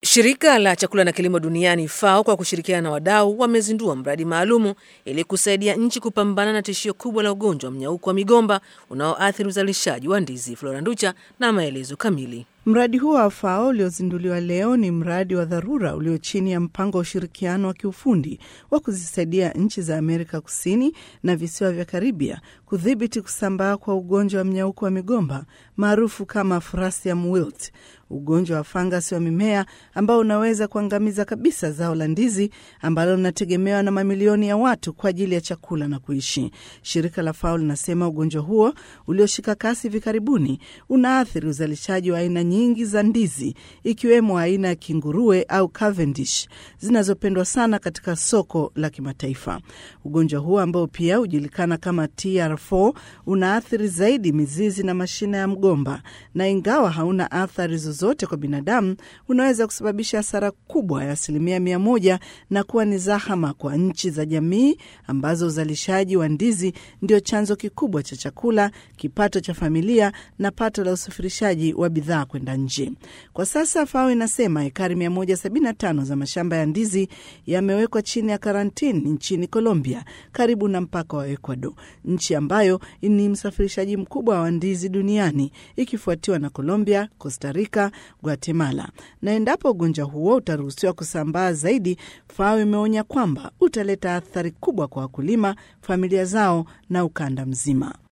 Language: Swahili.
Shirika la chakula na kilimo duniani FAO kwa kushirikiana na wadau wamezindua mradi maalumu ili kusaidia nchi kupambana na tishio kubwa la ugonjwa wa mnyauko wa migomba unaoathiri uzalishaji wa ndizi. Flora Nducha na maelezo kamili. Mradi huo wa FAO uliozinduliwa leo ni mradi wa dharura ulio chini ya mpango wa ushirikiano wa kiufundi wa kuzisaidia nchi za Amerika Kusini na visiwa vya Karibia kudhibiti kusambaa kwa ugonjwa wa mnyauko wa migomba maarufu kama Fusarium wilt, ugonjwa wa fangasi wa mimea ambao unaweza kuangamiza kabisa zao la ndizi ambalo linategemewa na mamilioni ya watu kwa ajili ya chakula na kuishi. Shirika la FAO linasema ugonjwa huo ulioshika kasi hivi karibuni unaathiri uzalishaji wa aina nyingi za ndizi ikiwemo aina ya kinguruwe au Cavendish zinazopendwa sana katika soko la kimataifa. Ugonjwa huo ambao pia hujulikana kama TR4 unaathiri zaidi mizizi na mashina ya mgomba, na ingawa hauna athari zozote kwa binadamu, unaweza kusababisha hasara kubwa ya asilimia mia moja na kuwa ni zahama kwa nchi za jamii ambazo uzalishaji wa ndizi ndio chanzo kikubwa cha chakula, kipato cha familia na pato la usafirishaji wa bidhaa kwenda nje. Kwa sasa FAO inasema ekari 175 za mashamba ya ndizi yamewekwa chini ya karantini nchini Colombia, karibu na mpaka wa Ecuador, nchi ambayo ni msafirishaji mkubwa wa ndizi duniani ikifuatiwa na Colombia, Costa Rica, Guatemala. Na endapo ugonjwa huo utaruhusiwa kusambaa zaidi, FAO imeonya kwamba utaleta athari kubwa kwa wakulima, familia zao na ukanda mzima.